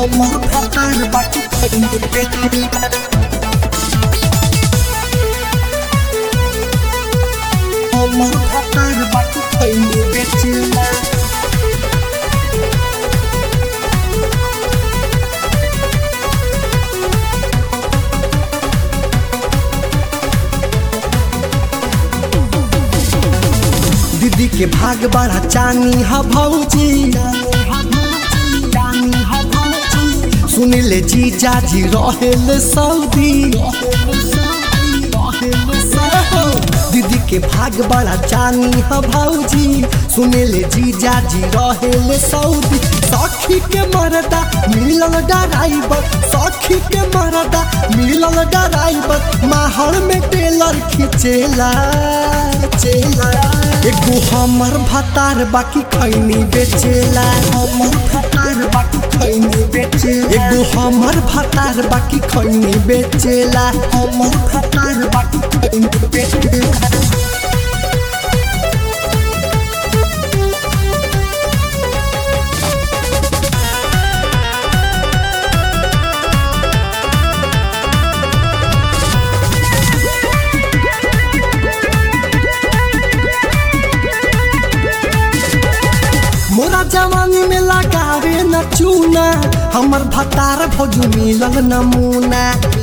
हमर भतार बाकी खैनी बेचेला हमर भतार बाकी खैनी बेचेला दीदी के भाग बड़ा चानी ह भौजी सुनिले जी जाजी रहेल सऊदी दीदी के भाग बड़ा चानी ह भौजी सुनिले जी जाजी रहेल सऊदी सखी के मरदा मिलल डराइबर सखी के मरदा मिलल डराइबर माहौल में टेलर खिचेला चेला एगो हमर भतार बाकी खैनी बेचेला हमर भतार बाकी खैनी बेचेला एगो हमर भतार बाकी खैनी बेचेला हमर भतार बाकी खैनी बेचेला मोरा जवानी में लगावे न चूना हमर भतार भौज मिलल नमूना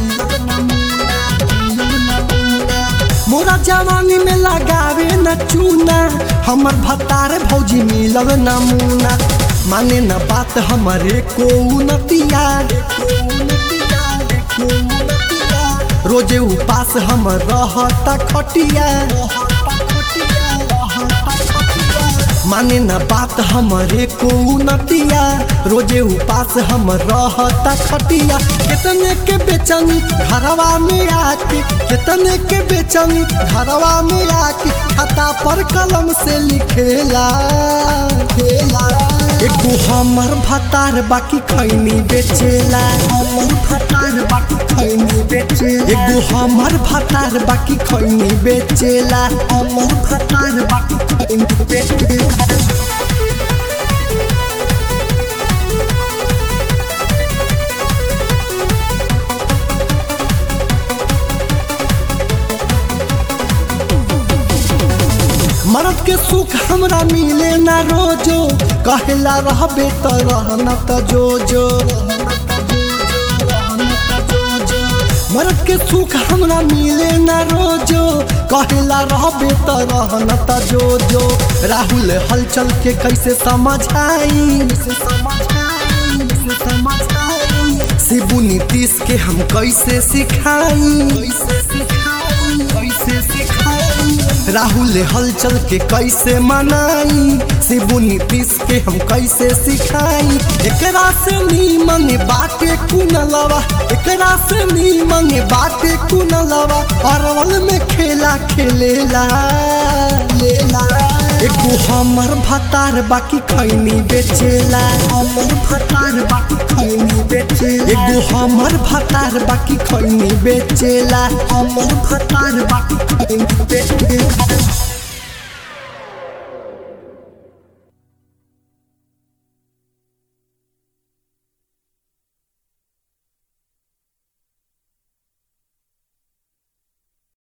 मोरा जवानी में लगावे न चूना हमर भतार भौजी मिलल नमूना माने न बात हमरे को नतिया रोजे उपास हम रहता खटिया माने न बात हमरे को नतिया रोजे उपास हम रहता खटिया कितने के बेचनी घरवा में आके कितने के बेचनी घरवा में आके खाता पर कलम से लिखेला खेला एगो हमर भतार बाकी खैनी बेचेला हमर भतार बाकी खैनी बेचेला एगो हमर भतार बाकी खैनी बेचेला हमर भतार बाकी खैनी बेचेला मरद के सुख हमरा मिले ना रोजो कहेला रहबे त रहना त जो जो मरद के सुख हमरा मिले ना रोजो कहेला रहबे त रहना त जो जो राहुल हलचल के कैसे समझाई शिबू नीतीश के हम कैसे सिखाई कैसे सिखाई कैसे सिखाई राहुल हलचल के कैसे मनाई शिबू नीतीश के हम कैसे सिखाई एकरा से नीमन बाटे कुनलवा एकरा से नीमन बाटे कुनलवा अरवल में खेला खेलेला लेला एगो हमर भतार बाकी खैनी बेचेला हमर भतार बाकी खैनी बेचेला एगो हमर भतार बाकी खैनी बेचेला हमर भतार बाकी खैनी बेचेला